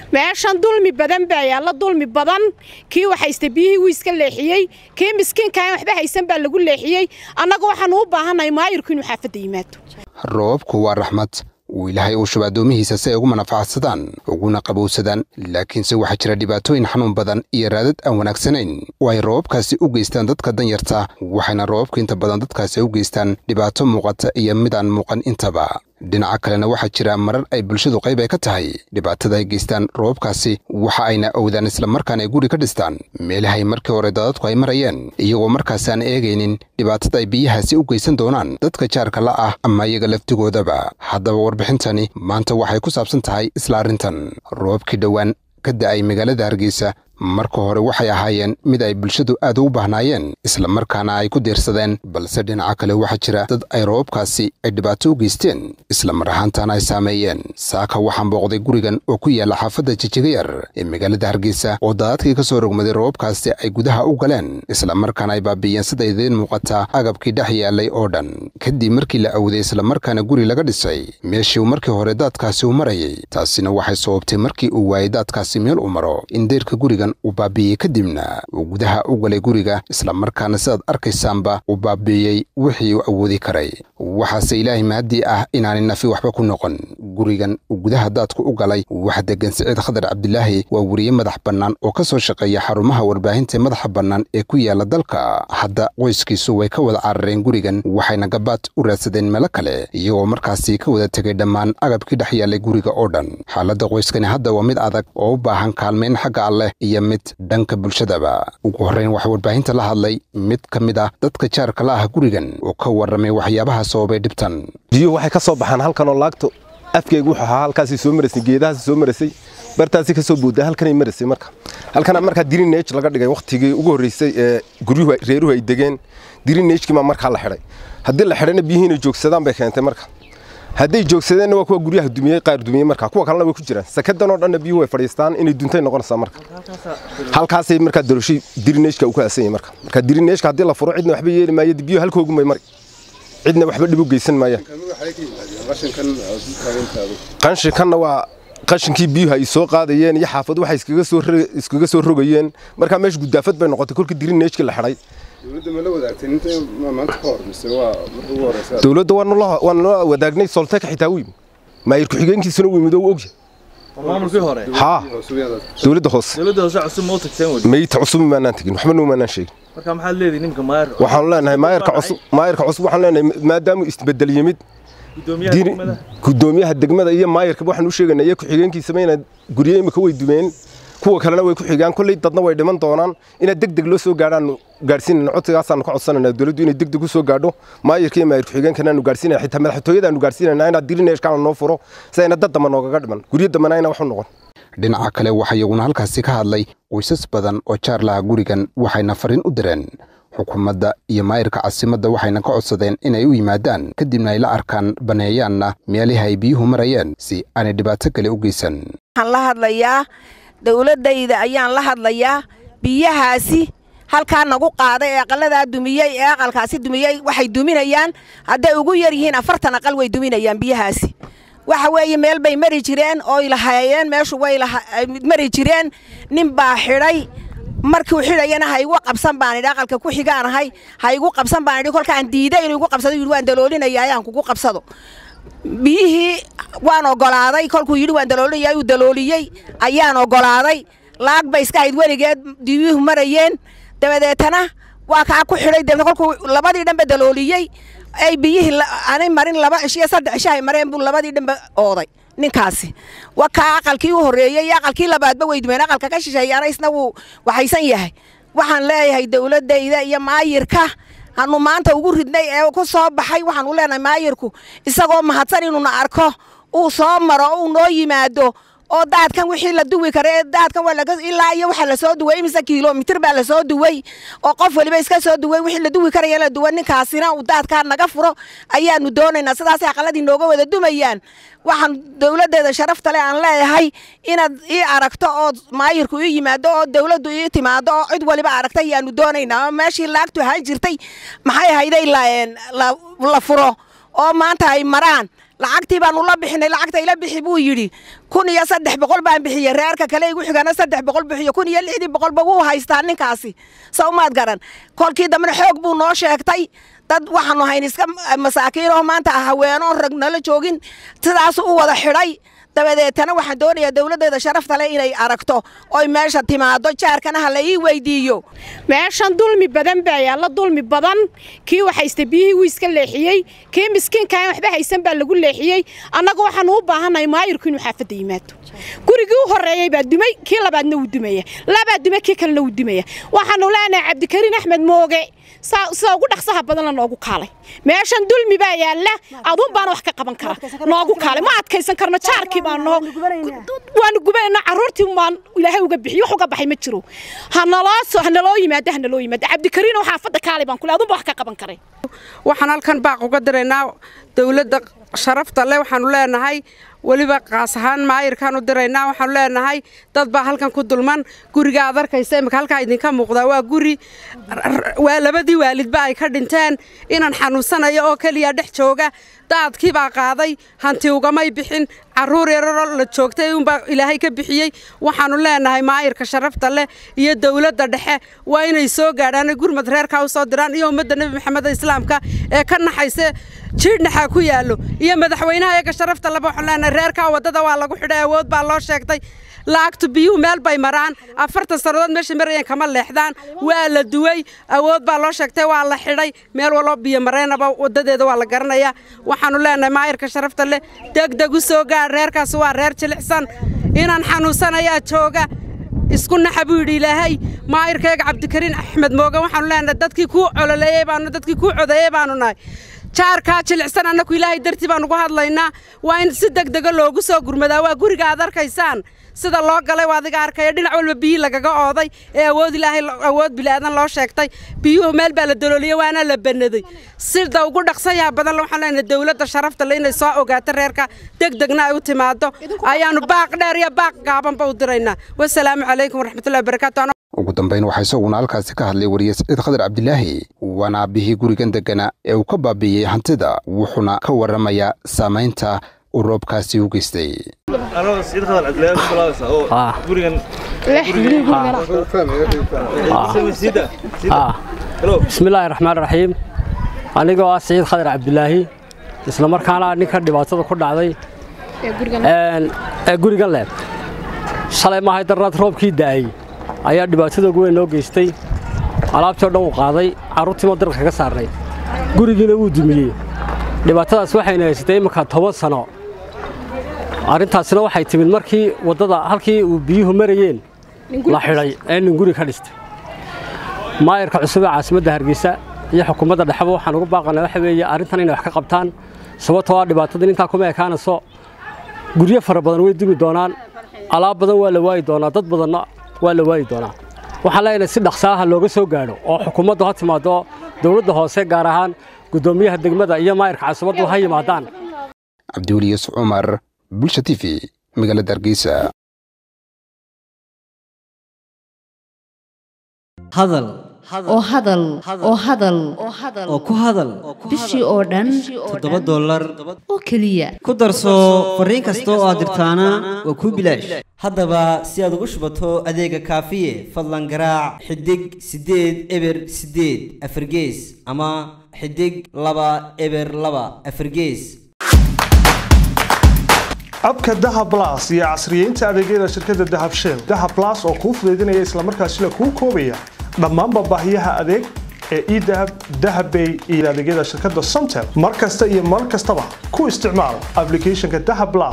meeshan dulmi badan baa yaalla dulmi badan kii waxaysta biyihii wuu iska leexiyey kii miskiinkaan waxba haysan baa lagu leexiyey annaga waxaanu u baahannahay maayirku inuu xaafadda yimaado roobku waa raxmad uu ilaahay uu shuba addoomihiisa si ay ugu manafacsadaan uguna qabowsadaan laakiinse waxaa jira dhibaatooyin xanuun badan iyo raadad aan wanaagsanayn oo ay roobabkaasi u geystaan dadka danyarta waxayna roobabka inta badan dadkaasi u geystaan dhibaato muuqata iyo mid aan muuqan intaba dhinaca kalena waxaa jira marar ay bulshadu qayb ay ka tahay dhibaatada ay geystaan roobabkaasi waxa ayna owdaan islamarkaana ay guri ka dhistaan meelahay markii hore dadadku ay marayeen iyagoo markaasi aan eegaynin dhibaatada ay biyahaasi u geysan doonaan dadka jaarka la ah ama iyaga laftigoodaba haddaba warbixintani maanta waxay ku saabsan tahay isla arrintan roobkii dhowaan ka da'ay magaalada hargeysa marka hore waxay ahaayeen mid ay bulshadu aad ugu baahnaayeen islamarkaana ay ku diirsadeen balse dhinaca kale waxaa jira dad ay roobabkaasi ay dhibaato u geysteen islamar ahaantaana ay saameeyeen saaka waxaan booqday gurigan oo ku yaalla xaafadda jijigayar ee magaalada hargeysa oo daadadkii ka soo rogmaday roobabkaasi ay gudaha u galeen islamarkaana ay baabiiyeen sida idiin muuqata agabkii dhex yaallay oo dhan kadib markii la awday islamarkaana guri laga dhisay meeshii uu markii hore daadkaasi u marayay taasina waxay sababtay markii uu waayay daadkaasi meel u maro in deyrka gurigan uu baabiiyey kadibna uu gudaha u galay guriga islamarkaana sidaad arkaysaanba uu baabiiyey wixii uu awoodi karay waxaase ilaahay mahadii ah inaanay nafi waxba ku noqon gurigan uu gudaha daadku u galay waxa degan siciid khadar cabdilaahi waa weriye madax bannaan oo ka soo shaqeeya xarumaha warbaahinta madaxa bannaan ee ku yaalla dalka hadda qoyskiisu way ka wada carareen gurigan waxayna gabaad u raadsadeen meelo kale iyagoo markaasi ka wada tegay dhammaan agabkii dhex yaallay guriga oo dhan xaaladda qoyskani hadda waa mid adag oo u baahan kaalmayn xagga alleh iyo mid dhanka bulshadaba ugu horrayn waxaa warbaahinta la hadlay mid ka mid ah dadka jaarka la ah gurigan oo ka warramay waxyaabaha sababay dhibtan biyuhu waxay ka soo baxaan halkanoo laagto afkeygu wuxuu ahaa halkaasay soo maraysay geedahaasi soo maraysay bartaasi ka soo boodday halkanay maraysay marka halkana markaa dirineej laga dhigay wakhtigii ugu horreysay ee guryuhu reeruhu ay degeen dirineejkii baa markaa la xidhay haddii la xidhayna biyihii inay joogsadaan bay keentay marka hadday joogsadeenna waa kuwa guryaha dumiyey qaar dumiyey marka kuwa kalena way ku jiraan sakadan oo dhanna biyuhu way fadhiistaan inay duntay noqonaysaa marka halkaasay markaa daroshay dirineejka uu ka aasan yahay marka marka dirineejka haddii la furo cidna waxba yeeli maayo biyuhu halkoogu may mari cidna waxba dhib u geysan maayaan qanshinkanna waa qashinkii biyuhu ay soo qaadayeen iyo xaafadu waxay iskaga soo iskaga soo rogayeen markaa meesha gudaafad bay noqotay kolkii dirineejkii la xidhay dowladda waanu la wadaagnay solteka xitaa u yimi maayir ku-xigeenkiisuna u yimid oo u ogyahay maamulkii hore haa dowladda hoose dowladda hoose cusub ma u tagteen weli mayta cusub maanaan tegin waxba noo maanaan sheegin marka maxaad leedihi ninka maayir waxaanu leenahay maayirka cusub maayirka cusub waxaanu leenahay maadaamuu isbedel yimid gudoomiyaha degmada gudoomiyaha degmada iyo maayirka waxaan u sheegaynaa iyo ku-xigeenkiisaba inaad guryo imika way dumeen kuwa kalena way ku xigaan kolley dadna way dhiman doonaan inaad deg deg loo soo gaadhaan gaadhsiinayna codsigaasaanu ka codsanayna dowladdu inay deg deg u soo gaadho maayirka iyo maayir ku-xigeenkana aanu gaadhsiinaya xitaa madaxtooyada aanu gaadhsiinayna inaad dirineeshkaana noo furo si ayna dad damba noogaga dhiman guryo dambana ayna wax u noqon dhinaca kale waxaa iyaguna halkaasi ka hadlay qoysas badan oo jaar laha gurigan waxayna fariin u direen xukuumadda iyo maayirka caasimadda waxayna ka codsadeen inay u yimaadaan kadibna ay la arkaan baneeyaanna meelihi ay biyuhu marayeen si aanay dhibaato kale u geysan waxaan la hadlayaa dowladdayda ayaan la hadlayaa biyahaasi halkaa nagu qaaday ee aqaladaa dumiyey ee aqalkaasi dumiyey waxay duminayaan hadday ugu yar yihiin afartan aqal way duminayaan biyahaasi waxa weeye meel bay mari jireen oo ilahaayeen meeshu way mari jireen nin baa xidhay markuu xidhayana ha igu qabsan baan idhi aqalka ku xigaanahay ha igu qabsan baan idhi kolkaan diiday inuu igu qabsado yidhi waan daloolinaya ayaan kugu qabsado biyihii waan ogolaaday kolkuu yidhi waan daloolinaya uu dalooliyey ayaan ogolaaday laag bay iska hayd weligeed biyuhu marayeen dabadeetana waa kaa ku xidhay dabeetna kolkuu labadii dhanba dalooliyey ay biyihii aanay marin laba cisho iyo saddex cisho ay mareen buu labadii dhanba ooday ninkaasi waa kaa aqalkii u horreeyey iyo aqalkii labaadba way dumeen aqalka ka shisheeyaana isna wuu waxaysan yahay waxaan leeyahay dowladdayda iyo maayirka hanu maanta ugu ridnay ee ku soo baxay waxaanu leenahay maayirku isagoo mahadsan inuuna arko uu soo maro uu noo yimaado oo daadkan wixii la duwi kara ee daadkan waa laga ilaa iyo waxa la soo duway imise kiiloomitir baa la soo duway oo qof waliba iska soo duway wixii la duwi karaya la duwa ninkaasina uu daadkaa naga furo ayaanu doonaynaa sidaasay aqaladii nooga wada dumayaan waxaan dowladdeeda sharafta leh aan leeyahay inaad ii aragto oo maayirku ii yimaado oo dowladdu ii timaado oo cid waliba aragta ayaanu doonaynaa oo meeshii laagtu ahaan jirtay maxay hayday la furo oo maanta ay maraan lacagtii baanu la bixinay lacagta ila bixi buu yidhi kun iyo saddex boqol baan bixiyey reerka kale igu xigana saddex boqol bixiyo kun iyo lixdii boqolba wuu haystaa ninkaasi sawmaad garan kolkii dambena xoog buu noo sheegtay dad waxaanu hayn iska masaakiinoo maanta haweeno rag nala joogin sidaasu u wada xidhay dabadeetana waxaan doonayaa dowladdeeda sharafta leh inay aragto oy meesha timaado jaarkana ha la ii weydiiyo meeshan dulmi badan baa yaalla dulmi badan kii waxaysta biyihii wuu iska leexiyey kii miskiinkaan waxba haysan baa lagu leexiyey annagu waxaanu u baahannahay maayirku inuu xaafadda yimaado gurigii u horreeyey baa dumay kii labaadna wuu dumaya labaa dumay kii kalena wuu dumaya waxaanu leenahay cabdikariin axmed mooge sida ugu dhaqsaha badan la noogu kaalay meeshan dulmi baa yaalla aduun baana wax ka qaban kara noogu kaalay ma adkaysan karno jaarkii baa noo waanu gubanayna carruurtii baan ilaahay uga bixiy wax uga baxay ma jiro hanaloo soo hanaloo yimaado hanaloo yimaado cabdikariin oo xaafadda kaalay baan kule aduun ba wax ka qaban karay waxaan halkan baaq uga diraynaa dowladda sharafta leh waxaanu leenahay weliba qaas ahaan maayirkaan u diraynaa waxaanu leenahay dad baa halkan ku dulman guriga aad arkaysa imika halkaa idinka muuqdaa waa guri waa labadii waalidba ay ka dhinteen inaan xanuunsanayo oo keliya dhex jooga daadkii baa qaaday hanti ugamay bixin carruur yararoo la joogtay unbaa ilaahay ka bixiyey waxaanu leenahay maayirka sharafta leh iyo dowladda dhexe waa inay soo gaadhaan gurmad reerkaa u soo diraan iyo ummadda nebi maxamed islaamka ee ka naxayse jiidhnaxaa ku yaallo iyo madaxweynaha eega sharafta leba waxaan leenahay reerkaa waddada waa lagu xidhay awood baa loo sheegtay lacagtu biyuhu meel bay maraan afartan sannadood meesha marayeen kama leexdaan waa la duway awood baa loo sheegtay waa la xidhay meel walbo biyo mareenaba waddadeeda waa la garanayaa waxaanu leenahay maayirka sharafta leh degdeg u soo gaar reerkaasi waa reer jilicsan inaan xanuunsanayaa jooga isku naxa buu yidhi ilaahay maayirkayga cabdikariin axmed mooge waxaanu leenahay dadkii kuu cololeeyey baanu dadkii kuu codeeyey baanu nahay jaarkaa jilicsan annagu ilaahay dartii baan ugu hadlaynaa waa in si degdega loogu soo gurmadaa waa guriga aad arkaysaan sida loo galay waa adiga arkaya dhinac walba biyii lagaga ooday ee awood ilaahay awood bilaadan loo sheegtay biyuhu meel baa la dalooliyey waana la bannaday sida ugu dhaqsayaha badan waxaan leenahay dowladda sharafta le inay soo ogaato reerka degdegna ay u timaado ayaanu baaq dheer iyo baaq gaabanba u diraynaa wasalaamu calaykum waraxmatullahi wabarakaatu ugu dambayn waxaa isaguna halkaasi ka hadlay wariye saciid khadar cabdilaahi waana aabbihii gurigan deggana ee uu ka baabi'iyey hantida wuxuuna ka warramayaa saamaynta uu roobkaasi u geystay anoo saciid khadar cabdilaahi ku bilaabaysa oo gurigan sida bismillaahi raxmaan raxiim anigoo ah saciid khadar cabdilaahi isla markaana ninka dhibaatada ku dhacday ee gurigan leeb shalay maahay darnaad roobkii da'ay ayaa dhibaatada ugu weyn noo geystay alaabtii o dhan uu qaaday carruurtiima darka kaga saarnay gurigiina wuu dumiyey dhibaatadaas waxayna haysatay imminka toban sano arrintaasina waxay timid markii waddada halkii uu biyuhu marayeen la xidhay ee nin guri ka dhistay maayarka cusub ee caasimadda hargeysa iyo xukuumadda dhexeba waxaan ugu baaqanaa waxa weeye arrintan inay wax ka qabtaan sababtoo ah dhibaatadan intaa kuma ekaanayso guryo fara badan way dumi doonaan alaab badan waa la waayi doonaa dad badanna waa la waayi doonaa waxaan leenahay si dhaqsaaha looga soo gaadho oo xukuumaddu ha timaado dowladda hoose gaar ahaan guddoomiyaha degmada iyo maayarka caasimaddu ha yimaadaan cabdiweli yuusuf cumar bulsha t v magaalada hargeysa hadal oo hadal oo hadal oo ku hadal bishii oo dhan toddoba dollar oo keliya ku darso fariin kasta oo aad dirtaana waa kuu bilaash haddaba si aad ugu shubato adeega kaafiye fadlan garaac xidig siddeed eber siddeed afargees ama xidig laba eber laba afargees abka dahab las iyo casriyeynta adeegyada shirkadda dahab shell dahab las oo kuu fudaydinaya islamarkaasina kuu koobaya dhammaanba baahiyaha adeeg ee edahab dahabbay iyo adeegyada shirkadda somtel mar kasta iyo mar kastaba ku isticmaal ablicathonka dahab las